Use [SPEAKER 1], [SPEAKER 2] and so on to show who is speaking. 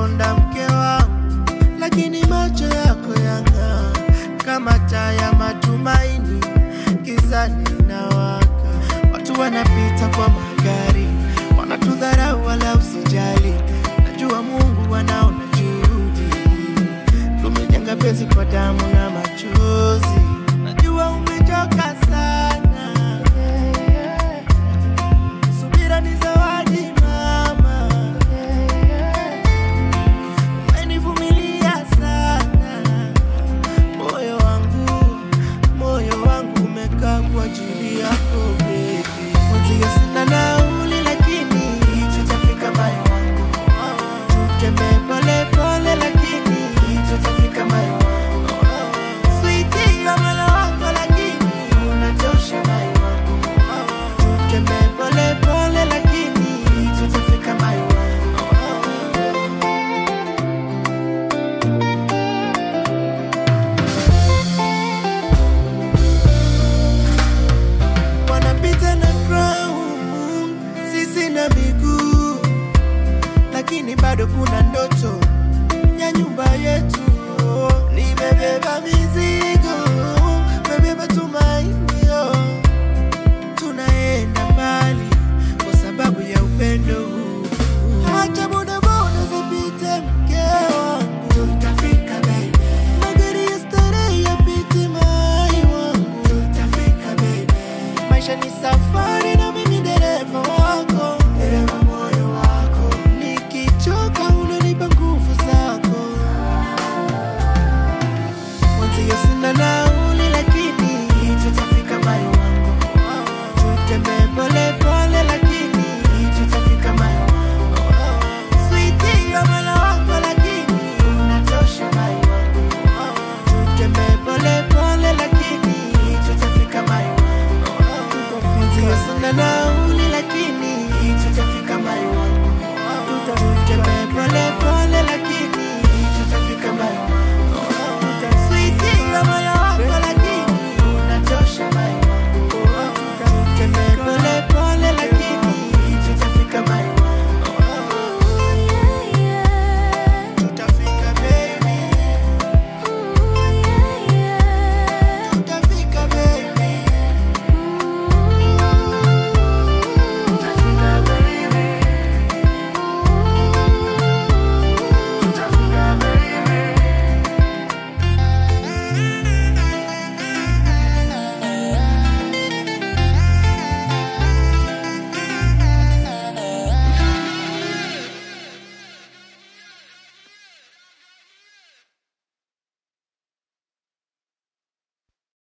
[SPEAKER 1] umekonda mke wangu, lakini macho yako yang'aa kama taa ya matumaini, gizani inawaka. Watu wanapita kwa magari, wanatudharau wala usijali. Najua Mungu anaona juhudi, tumejenga penzi kwa damu na machozi. Najua umechoka sana, subira ni zawadi mama, umenivumilia sana. Moyo wangu, moyo wangu umekaa kwa ajili yako baby. Mwenzio sina nauli lakini tutafika moyo wangu. Tutembee pole pole lakini tutafika moyo wangu. Sweetie ya moyo wako lakini unatosha moyo wangu. Tutembee pole pole lakini tutafika moyo wangu. wanapita na crown, sisi na miguu, lakini bado kuna ndoto ya nyumba yetu. Nimebeba mizigo